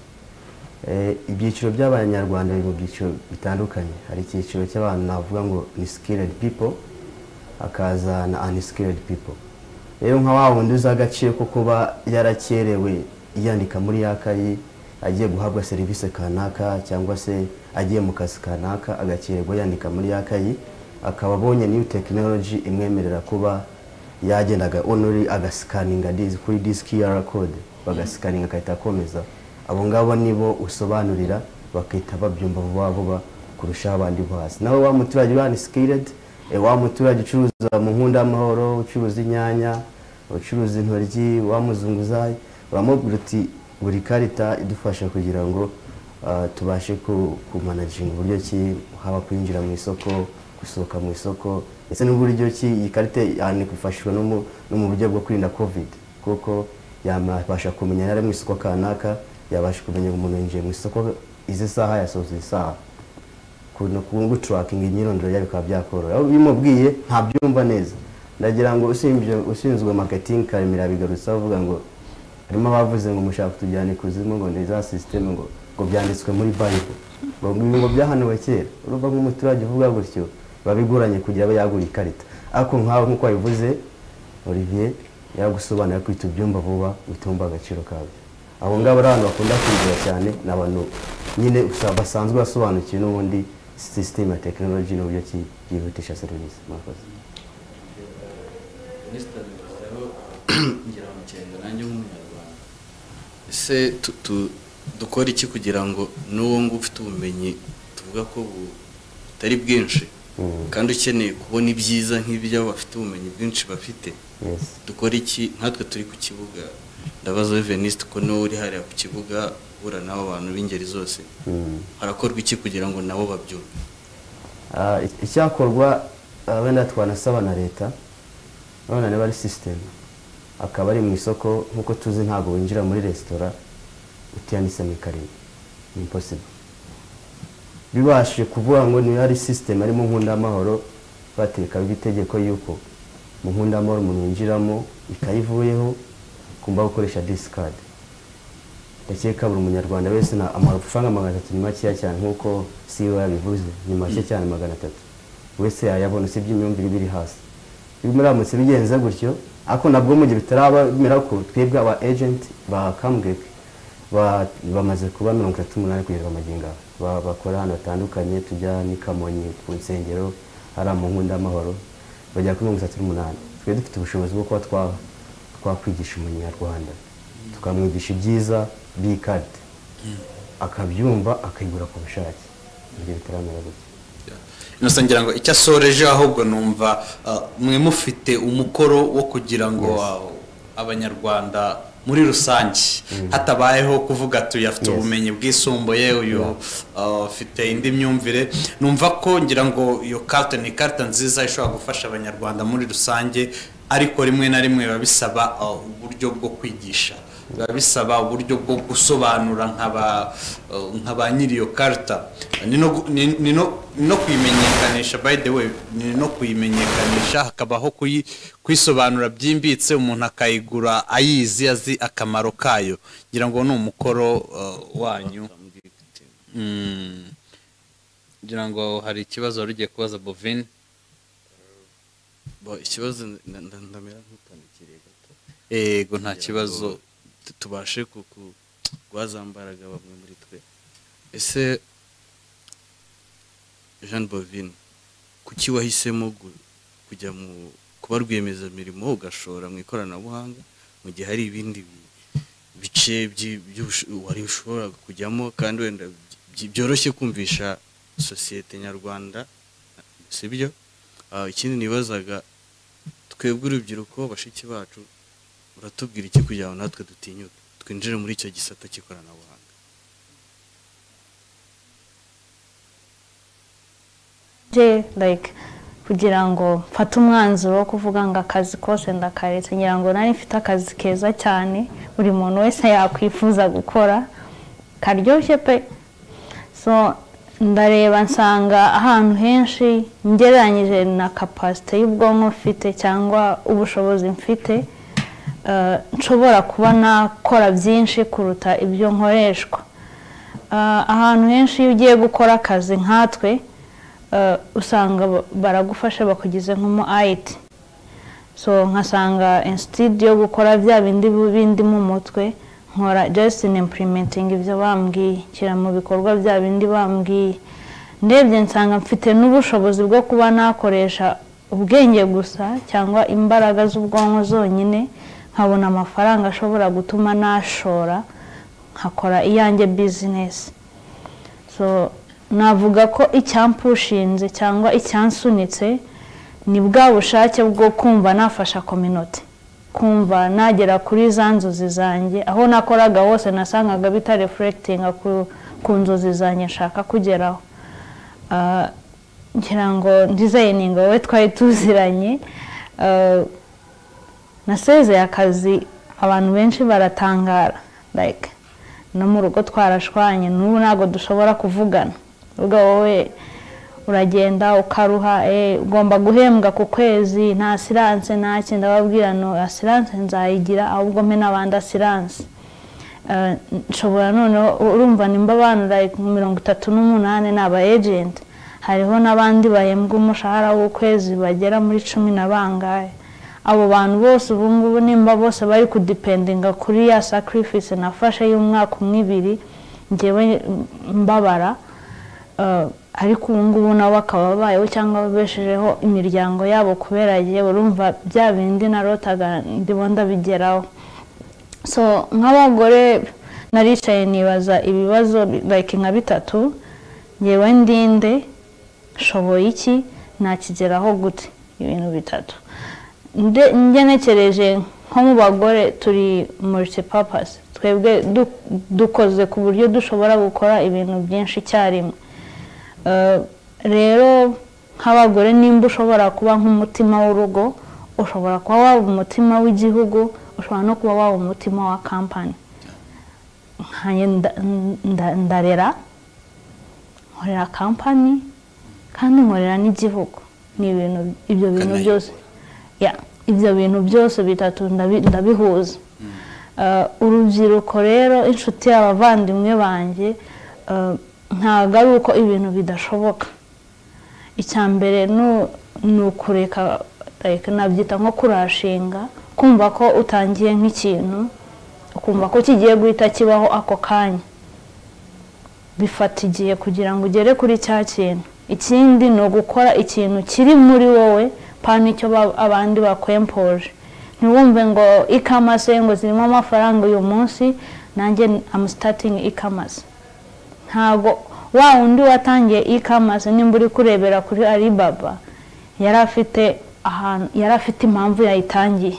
Eh, ibyiciro by'abanyarwanda biri mu byiciro bitandukanye hari icyiciro cy'abantu navuga ngo ni skilled people hakaza na unskilled people rero nka wa wundi uzi agaciro ko kuba yarakerewe yandika muri ya kayi agiye guhabwa serivisi kanaka cyangwa se agiye mu kazi kanaka agakererwa yandika muri ya kayi akaba abonye new technology imwemerera kuba yagendaga onuri agasikaninga dis- kuri disiki ya code bagasikaninga agahita akomeza abo ngabo nibo usobanurira bakahita babyumva vuba vuba kurusha abandi bo hasi nawe wa muturage uri unskilled eh, wa muturage ucuruza mu nkunda y'amahoro ucuruza inyanya ucuruza intoryi wa muzunguzayi uramubwira uti buri karita idufasha kugira ngo ah, tubashe ku- kumanaginga uburyo ki haba kwinjira mu isoko gusohoka mu isoko ndetse n'uburyo ki iyi karita yanifashishwa no mu- no mu buryo bwo kwirinda covid kuko yabasha kumenya yari ari mu isoko kanaka yabasha kumenya umuntu yinjiye mu isoko izi saha yasohotse izi saha kuntu kungu turakinga imyirondoro yawe bikaba byakoroha aho bimubwiye ntabyumva neza ndagira ngo ushinzwe ushinzwe marketing karemera bigarutse avuga ngo harimo abavuze ngo mushaka kutujyana ikuzimu ngo ni za sisiteme ngo ngo byanditswe muri bayibule ngo ibi ngo byahanuwe kera urumva nk'umuturage uvuga gutyo babiguranye kugira abe yagura ikarita ariko nkawe nk'uko wabivuze olivier yagusobanurira ko ubyumva vuba utumva agaciro kabyo abo ngabo ari abantu bakunda kwigira cyane ni abantu nyine usa- basanzwe basobanukiwe n'ubundi sisiteme ya tekinoloji n'uburyo ki yihutisha serivisi murakoze minisitiri bivuzeho ngira mu cyenda nanjye nk'umunyarwanda ese tu- tu- dukora iki kugira ngo n'uwo ngo ufite ubumenyi tuvuga ko bu- butari bwinshi kandi ukeneye kubona ibyiza nk'ibyo bafite ubumenyi bwinshi bafite Yes. dukora iki nkatwe turi ku kibuga ndabaza wowe venisite ko niwe uri hariya ku kibuga uhura n'abo bantu b'ingeri zose Mm. harakorwa iki kugira ngo nabo babyumve Ah, ic- icyakorwa ah, wenda twanasaba na leta none niba ari sisiteme akaba ari mu isoko nk'uko tuzi ntabwo winjira muri resitora utiyanditsemo ikarine ni impossible bibashije kuvuga ngo niba ari sisiteme arimo nkunda amahoro bateka itegeko yuko mu nkunda amahoro umuntu yinjiramo ikayivuyeho kumva gukoresha disikadi ndakeka buri munyarwanda wese na amafaranga magana atatu ni makeya cyane nk'uko siwe yabivuze ni make cyane magana atatu wese yayabona usibye imyumvire iba iri hasi iyo muramutse bigenze gutyo ariko nabwo mu gihe bitaraba bimera ko twebwe aba ejenti ba kamgek ba- bamaze kuba mirongo itatu n'umunani kugeza magingo aba Ba- bakora ahantu hatandukanye tujya n'i kamonyi ku nsengero hari amunkunda amahoro bagera kuri mirongo itatu n'umunani twe dufite ubushobozi bwo kuba twa- twakwigisha umunyarwanda tukamwigisha ibyiza by'ikarita akabyumva akayigura ku bushake ibyo bitaramera gutya innocent ngira ngo icyo asoreje ahubwo numva ah, mwe mufite umukoro wo kugira ngo ah, abanyarwanda muri rusange hatabayeho kuvuga tuyafite Yes. ubumenyi bwisumbuye uyu ah, ufite indi myumvire numva ko ngira ngo iyo karita ni ikarita nziza ishobora gufasha abanyarwanda muri rusange ariko rimwe na rimwe biba bisaba ah, uburyo bwo kwigisha biba bisaba uburyo bwo gusobanura nka ba- ah, nka ba nyiri iyo karita ni no gu- ni- ni no- ni no kuyimenyekanisha by the way ni no kuyimenyekanisha hakabaho kuyi- kuyisobanura byimbitse umuntu akayigura ayizi azi akamaro kayo ngira ngo ni umukoro uh, wanyu Mm. ngira ngo hari ikibazo wari ugiye kubaza bovin Bo, ikibazo nda- nda- ndamera nk'utandikiriye gato yego nta kugira kibazo ngo tu- tubashe rwazambaraga bamwe muri twe ese jean bovine kuki wahisemo gu- kujya mu kuba rwiyemezamirimo ugashora mu ikoranabuhanga mu gihe hari ibindi bi- bice by'i- by'ubush- wari ushobora kujyamo kandi wenda by- byoroshye kumvisha sosiyete nyarwanda sibyo Ah, ikindi nibazaga twebwe urubyiruko bashiki bacu uratubwira iki kugira ngo natwe dutinyuke twinjire muri icyo gisata cy'ikoranabuhanga je like kugira ngo mfate umwanzuro wo kuvuga ngo akazi kose ndakaretse ngira ngo nari mfite akazi keza cyane buri muntu wese yakwifuza gukora karyoshye pe so ndareba nsanga ahantu henshi ngereranyije na kapasite y'ubwonko mfite cyangwa ubushobozi mfite eh, nshobora kuba nakora byinshi kuruta ibyo nkoreshwa Ah, ahantu henshi iyo ugiye gukora akazi nkatwe eh, usanga ba- baragufasha bakugize nk'umu ayiti so nkasanga instead yo gukora bya bindi bindi mu mutwe nkora just in implementing ibyo bambwiye nshyira mu bikorwa bya bindi bambwiye ndebye nsanga mfite n'ubushobozi bwo kuba nakoresha ubwenge gusa cyangwa imbaraga z'ubwonko zonyine nkabona amafaranga ashobora gutuma nashora nkakora iyanjye bizinesi so navuga ko icyampushinze cyangwa icyansunitse ni bwa bushake bwo kumva nafasha kominoti kumva nagera kuri za nzozi zanjye aho nakoraga hose nasangaga bitarefurekitinga ku, ku nzozi zanjye nshaka kugeraho Ah, ngira ngo ndizayininga wowe twari tuziranye Ah, nasezeye akazi abantu benshi baratangara like no mu rugo twarashwanye n'ubu ntabwo dushobora kuvugana ubwo wowe uragenda ukaruha eh, ugomba guhembwa ku kwezi nta siranse nta kindi ababwira no asiranse nzayigira ahubwo mpe n'abandi asiranse Eh, nshobora noneho urumva nimba abantu like mirongo itatu n'umunani ni aba ejenti hariho n'abandi bahembwa umushahara w'ukwezi bagera muri cumi na bangahe abo bantu bose ubu ngubu nimba bose bari kudipendinga kuri ya sacrifice nafashe y'umwaka umwe ibiri ngewe mbabara Eh, ariko ubu ngubu nabo bakaba babayeho cyangwa babeshejeho imiryango yabo kubera yewe urumva bya bindi narotaga ndimo ndabigeraho so nk'abagore naricaye nibaza ibibazo like nka bitatu ngewe ndinde nshoboye iki nakigeraho gute ibintu bitatu Nde- ngenekereje nko mu bagore turi multipurpose twebwe du- dukoze ku buryo dushobora gukora ibintu byinshi icyarimwe Eh, rero nk'abagore nimba ushobora kuba nk'umutima w'urugo ushobora kuba waba umutima w'igihugu ushobora no kuba waba umutima wa kampani nkanjye nda- nda- ndarera nkorera kampani kandi nkorera n'igihugu ni ibintu ibyo bintu Ukanayobora. byose Ya, ibyo bintu byose bitatu ndabi- ndabihuza Eh, urubyiruko rero inshuti abavandimwe banjye eh, ntabwo ari uko ibintu bidashoboka icya mbere nu- ni ukureka like, nabyita nko kurashinga kumva ko utangiye nk'ikintu ukumva ko kigiye guhita kibaho ako kanya bifata igihe kugira ngo ugere kuri cya kintu ikindi ni ugukora ikintu kiri muri wowe pana icyo ba- abandi bakwempoje ntiwumve ngo ikamase ngo zirimo amafaranga uyu munsi nanjye amu sitatingi ikamase ntabwo wa wundi watangiye ikamase nimba uri kurebera kuri aribaba yari afite ahantu yari afite impamvu yayitangiye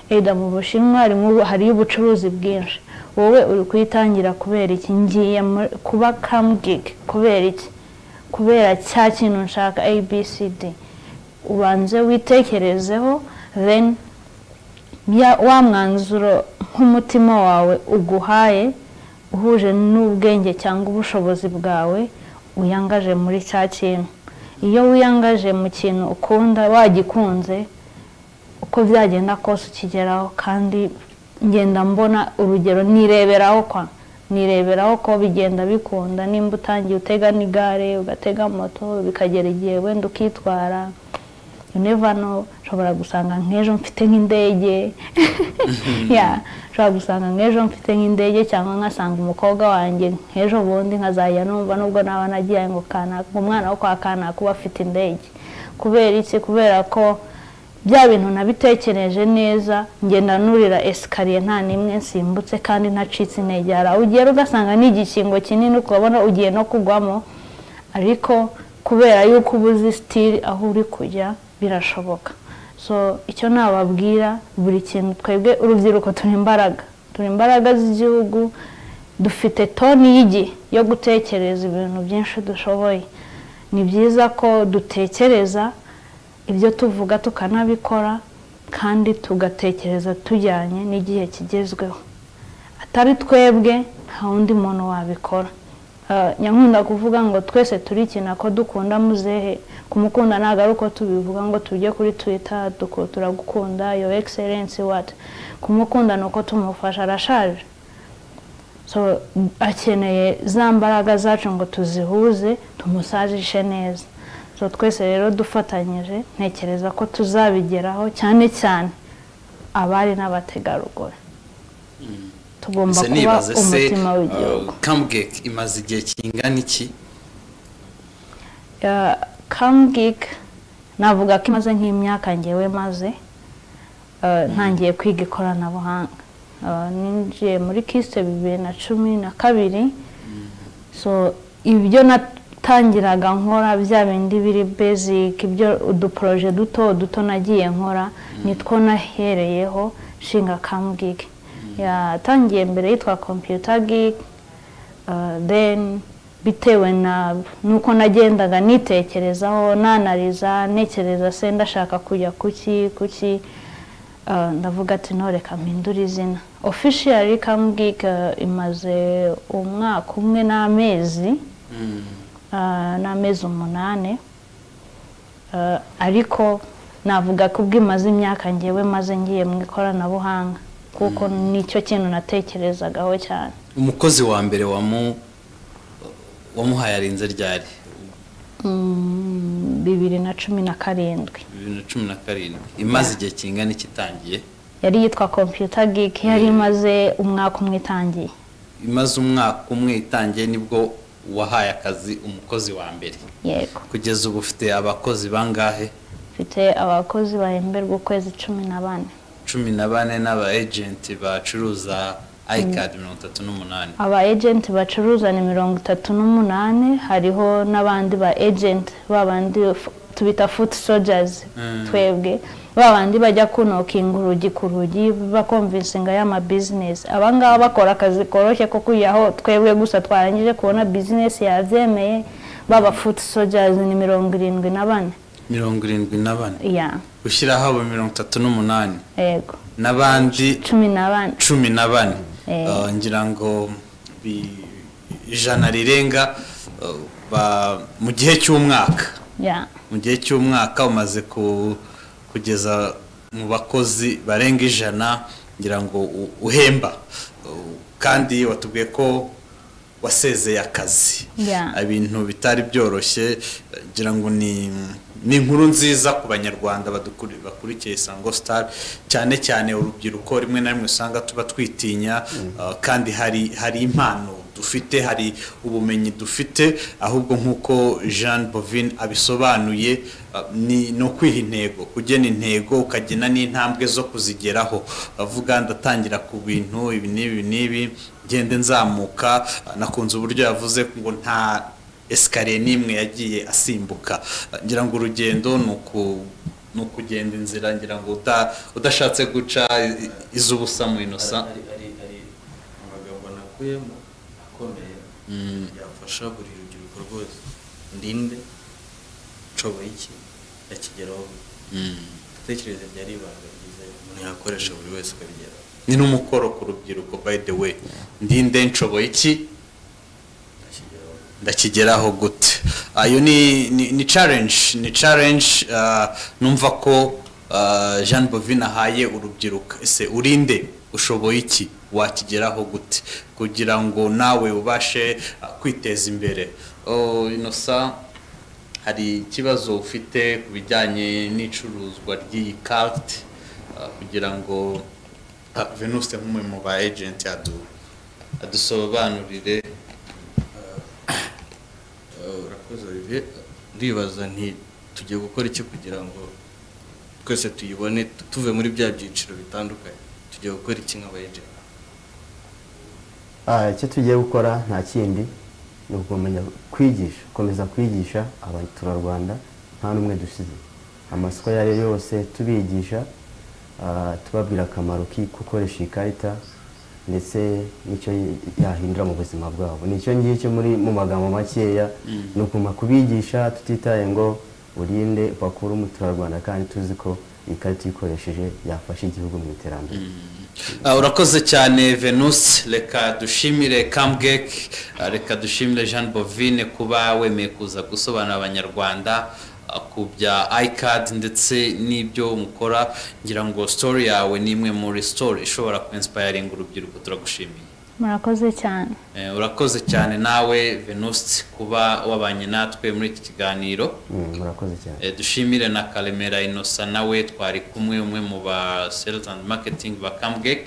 eda mu bushinwa harimo ubu- hariyo ubucuruzi bwinshi wowe uri kuyitangira kubera iki ngiye muri- kuba kamugigi kubera iki kubera cya kintu nshaka abcd ubanze witekerezeho then ya- wa mwanzuro nk'umutima wawe uguhaye uhuje n'ubwenge cyangwa ubushobozi bwawe wiyangaje muri cya kintu iyo wiyangaje mu kintu ukunda wagikunze uko byagenda kose ukigeraho kandi ngenda mbona urugero nireberaho kwa nireberaho ko bigenda bikunda nimba utangiye utega n'igare ugatega moto bikagera igihe wenda ukitwara you never know ushobora gusanga nk'ejo mfite nk'indege ya ushobora gusanga nk'ejo mfite nk'indege cyangwa nkasanga umukobwa wanjye nk'ejo bundi nkazajya numva nubwo naba nagiye ngo kanaka umwana wo kwa kanaka uba afite indege kubera iki kubera ko bya bintu nabitekereje neza ngenda nurira esikariye nta n'imwe nsimbutse kandi ntacitse intege hari aho ugera ugasanga ni igikingo kinini ukabona ugiye no kugwamo ariko kubera yuko uba uzi sitiri aho uri kujya birashoboka so icyo nababwira buri kintu twebwe urubyiruko turi imbaraga turi imbaraga z'igihugu dufite toni y'igihe yo gutekereza ibintu byinshi dushoboye ni byiza ko dutekereza ibyo tuvuga tukanabikora kandi tugatekereza tujyanye n'igihe kigezweho atari twebwe nta wundi muntu wabikora Eh, nyankunda kuvuga ngo twese turikina ko dukunda muzehe kumukunda ntabwo ari uko tubivuga ngo tujye kuri twita turagukunda yo egiserensi wati kumukunda ni uko tumufasha arashaje so akeneye za mbaraga zacu ngo tuzihuze tumusajishe neza so twese rero dufatanyije ntekereza ko tuzabigeraho cyane cyane abari n'abategarugori tugomba Ese kuba nibaze se umutima w'igihugu kamugeke imaze igihe kingana iki kamgig navuga ko imaze nk'imyaka ngewe maze eh, ntangiye kwiga ikoranabuhanga Eh, ninjiye muri kiste bibiri na cumi na kabiri so ibyo natangiraga nkora bya bindi biri basic ibyo uduporoje duto duto nagiye nkora nitwo nahereyeho nshinga kamgig yatangiye mbere yitwa computer gig Uh, then bitewe na nuko nagendaga nitekerezaho nanariza ntekereza se ndashaka kujya kuki kuki uh, ndavuga ati ntoreka mpindura izina officially kamubwika imaze umwaka umwe n'amezi uh, n'amezi umunani Uh, ariko navuga ko ubwo imaze imyaka ngewe maze ngiye mu ikoranabuhanga kuko nicyo kintu natekerezagaho cyane umukozi wa mbere wamu- wamuhaye arinze ryari Mm, bibiri na cumi na karindwi bibiri na cumi na karindwi imaze igihe kingana iki itangiye yari yitwa computer geek yari imaze umwaka umwe itangiye imaze umwaka umwe itangiye nibwo wahaye akazi umukozi wa mbere yego kugeza ubu ufite abakozi bangahe mfite abakozi bahemberwa ukwezi cumi na bane cumi na bane n'aba ejenti bacuruza ayikadi mirongo itatu n'umunani aba agent bacuruza ni mirongo itatu n'umunani hariho n'abandi ba agent babandi f- tubita foot soldiers twebwe babandi bajya kunokinga urugi ku rugi bakomvinsinga y'ama business abangaba bakora akazi koroshye ko kujyaho twebwe gusa twarangije kubona business yabyemeye baba foot soldiers ni mirongo irindwi na bane mirongo irindwi na bane ya ushyiraho abo mirongo itatu n'umunani yego n'abandi cumi na bane cumi na bane Eh. Ah, ngira ngo bi- ijana rirenga ah, ba- mu gihe cy'umwaka ya mu gihe cy'umwaka umaze ku- kugeza mu bakozi barenga ijana ngira ngo u- uhemba Uh, kandi watubwiye ko wasezeye akazi Yeah. ibintu bitari byoroshye eh, ngira ngo ni ni inkuru nziza ku banyarwanda badukuri- bakurikiye isango star cyane cyane urubyiruko rimwe na rimwe usanga tuba twitinya ah, kandi hari hari impano dufite hari ubumenyi dufite ahubwo nk'uko jean bovin abisobanuye ah, ni ni ukwiha intego kugena intego ukagena n'intambwe zo kuzigeraho avuga ndatangira ku bintu ibi n'ibi n'ibi ngende nzamuka ah, nakunze uburyo yavuze ngo nta esikariye n'imwe yagiye asimbuka Ah, ngira ngo urugendo ni uku- ni ukugenda inzira ngira ngo uta- udashatse guca i- i- iz'ubusa mu inosa ari ari ari amagambo nakuyemo akomeye yafasha buri rubyiruko rwose ndinde nshoboye iki yakigeraho ibitekerezo byari ibanga ryiza umuntu yakoresha buri wese ukabigeraho ni n'umukoro ku rubyiruko by the way ndinde nshoboye iki akigeraho ndakigeraho gute ayo ni ni- ni challenge ni challenge ah, numva ko ah, jean bovin ahaye urubyiruko ese urinde ushoboye iki wakigeraho gute kugira ngo nawe ubashe ah, kwiteza imbere Oh, inosa hari ikibazo ufite ku bijyanye n'icuruzwa ry'iyi karite ah, kugira ngo ah, venuste nk'umwe mu ba ejenti adu- adusobanurire Eh, urakoze olivier ndibaza nti tugiye gukora iki kugira ngo twese tuyibone tu- tuve muri bya byiciro bitandukanye tugiye gukora iki nk'abayejenti Ah, icyo tugiye gukora nta kindi ni ukumenya kwigisha gukomeza kwigisha abaturarwanda nta n'umwe dusize amasoko ayo ari yo yose tubigisha ah, tubabwira akamaro ki gukoresha iyi karita ndetse n'icyo y- yahindura mu buzima bwabo nicyo ngicyo muri mu magambo makeya ni ukuma kubigisha tutitaye ngo urinde bakure umuturarwanda kandi tuzi ko iyi karita uyikoresheje yafasha igihugu mu iterambere Ah, urakoze cyane venus reka dushimire kamgek ah, reka dushimire jean bovine kuba wemeye kuza gusobanurira abanyarwanda ah, ku bya icad ndetse n'ibyo mukora ngira ngo story yawe ni imwe muri story ishobora kuinspiring urubyiruko turagushimiye murakoze cyane Eh, urakoze cyane nawe venuste kuba wabanye natwe muri iki kiganiro Mm, murakoze cyane Eh, dushimire na karemera inosa nawe twari kumwe umwe mu ba sales and marketing ba camgek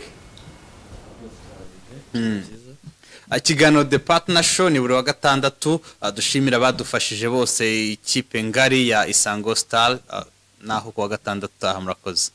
ikiganiro the partner show ni buri wa gatandatu ah, dushimira abadufashije bose ikipe ngari ya isango star ah, naho ku wa gatandatu utaha murakoze